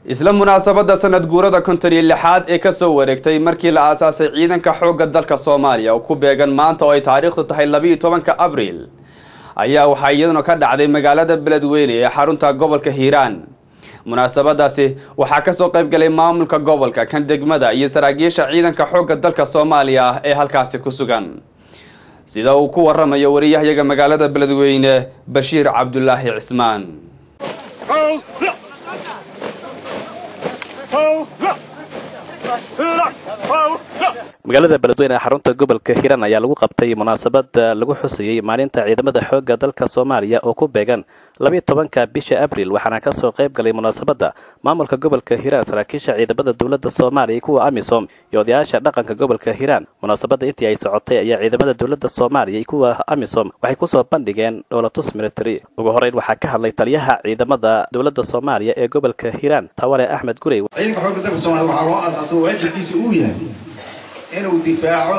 isla munaasabadda sanad guurada konton iyo lixaad ee kasoo wareegtay markii la aasaasay ciidanka xoogga dalka soomaaliya oo ku beegan maanta oo ay taariikhdu tahay labiiyo tobanka abriil ayaa waxaa iyaduna ka dhacday magaalada beledweyne ee xarunta gobolka hiiraan munaasabadaasi waxaa kasoo qayb galay maamulka gobolka kan degmada iyo saraakiisha ciidanka xoogga dalka soomaaliya ah ee halkaasi ku sugan sida uu ku waramayo wariyahyaga magaalada beledweyne bashiir cabdulaahi cismaan magaalada beledweyne ee xarunta gobolka hiiraan ayaa lagu qabtay munaasabad lagu xusayey maalinta ciidamada xoogga dalka soomaaliya oo ku beegan labiyo tobanka bisha abriil waxaana kasoo qayb galay munaasabadda maamulka gobolka hiiraan saraakiisha ciidamada dowladda soomaaliya kuwa amisom iyo odayaasha dhaqanka gobolka hiiraan munaasabadda intii ay socotay ayaa ciidamada dowladda soomaaliya iyo kuwa amisom waxay kusoo bandhigeen dhowlatus military ugu horeyn waxaa ka hadlay taliyaha ciidamada dowladda soomaaliya ee gobolka hiiraan tawale axmed gurey ciidanka xoogga dalka soomaliya waxaa loo aasaasay waajibkiisa uu yahay inuu difaaco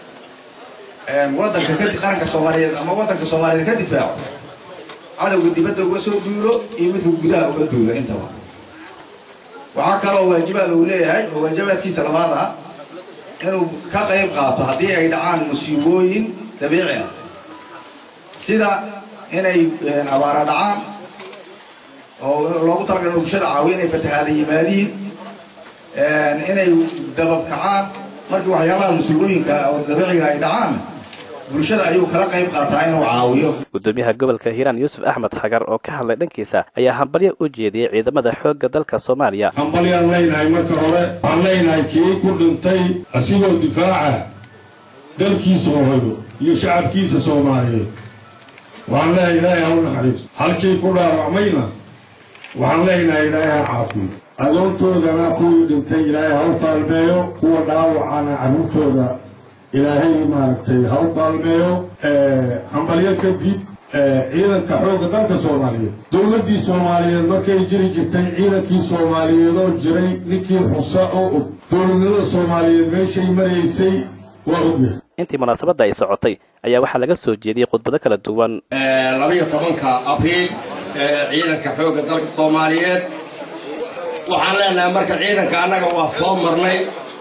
wadanka qaranka soomaaliyeed ama wadanka soomaaliyeed ka difaaco cadowga dibadda uga soo duulo iyo midka gudaha uga duulo intaba waxaa kaloo waajibaad uu leeyahay oo waajibaadkiisa labaad ah inuu ka qayb qaato haddii ay dhacaan musiibooyin dabiici ah sida inay abaara dhacaan oo loogu talagalay inuu bulshada caawiyo inay fatahaada yimaadiin inay dabab kacaan markii waxyaabaha musiibooyinka oo dabiiciga ay dhacaan bulshada ayuu kala qayb qaataa inuu caawiyo gudoomiyaha gobolka hiiraan yuusuf axmed xagar oo ka hadlay dhankiisa ayaa hambalyo u jeediyey ciidamada xoogga dalka soomaaliya hambalyaan leynahay marka hore waxaan leynahay kii ku dhintay asigoo difaaca dalkiisa hooyo iyo shacabkiisa soomaaliyeed waxaan leeyahay ilaahay ha u naxariiso halkii ku dhaawacmayna waxaan leynahay ilaahay ha caafiyo adoontoodana kuwii dhintay ilaahay ha u kaalmeeyo kuwa dhaawacana carruurtooda ilaahay maaragtay ha u kaalmeeyo hambalyo kadib ciidanka xoogga dalka soomaaliyeed dowladdii soomaaliyeed markay jiri jirtay ciidankii soomaaliyeed oo jiray ninkii xusa oo og dowladnimada soomaaliyeed meeshay maraysay waa ogyahay intii munaasabadda ay socotay ayaa waxaa laga soo jeediyey khudbado kala duwan labiyo tobanka abriil ciidanka xoogga dalka soomaaliyeed waxaan leenahay marka ciidanka annaga waa soo marnay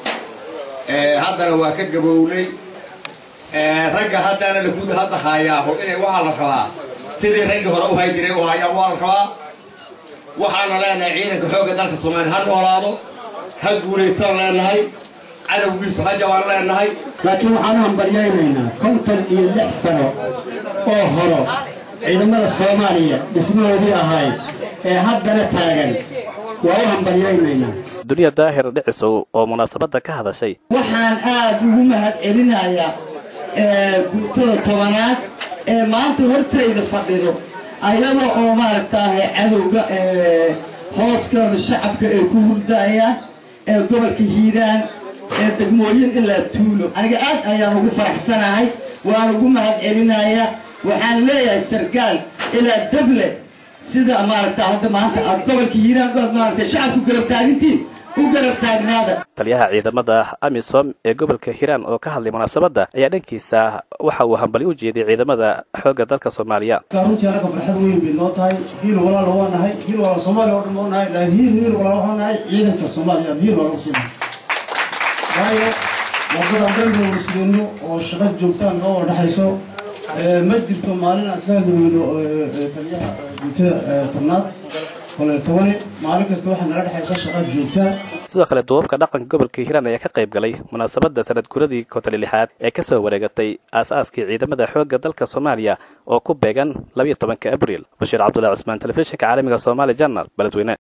haddana waa ka gabownay ragga haddana laguud hadda haayaaho inay waxaa la rabaa sidii raggii hore u hay jiray u hayaan waa la rabaa waxaana leenahay ciidanka xoogga dalka soomaaliya ha noolaado ha guulaystaan leenahay cadowgiisu ha jabaan leenahay laakiin waxaan u hambalyaynaynaa konton iyo lix sano oo horo ciidamada soomaaliya dhismahoodii ahayd ee haddana taagan waa u hambalyaynaynaa duniya daahir dhicisow oo munaasabadda ka hadashay waxaan aad ugu mahad celinayaa guutada tobanaad ee maanta hortayda fadhido ayada oo maaragtaahay cadowga hooskooda shacabka ay ku hurdayaan ee gobolka hiiraan ee degmooyin ilaa tuulo aniga aad ayaan ugu faraxsanahay waan ugu mahad celinayaa waxaan leeyahay sargaal ilaa dable sida maaragta hadda maanta aad gobolka hiiraan ood maaragtay shacabku garab taagintiin u garab taagnaada taliyaha ciidamada amisom ee gobolka hiiraan oo ka hadlay munaasabadda ayaa dhankiisa waxa uu hambali u jeediyey ciidamada xoogga dalka soomaaliya runtii anaga farxad weyn bay noo tahay hiil walaal waa nahay hiil walaal soomaaliya oo dhan waa nahay laakiin hiil hiil walaal waxaa nahay ciidanka soomaaliya hiil walaal usii waayo waddadan dhan bay warsideenno oo shaqo joogtaan noo wadhaxayso ma jirto maalin aan isla hadloweyno taliyaha guutada tobnaad kole tobane maalin kasta waxaa nala dhexaysa shaqaa joogtaa sidoo kale duubabka dhaqanka gobolka hiiraan ayaa ka qayb galay munaasabadda sanad guradii kontoli lixaad ee kasoo wareegatay aas-aaskii ciidamada xoogga dalka soomaaliya oo ku beegan labiyo tobanka abriil bashiir cabdullahi cusmaan telefishinka caalamiga somaali janal beledweyne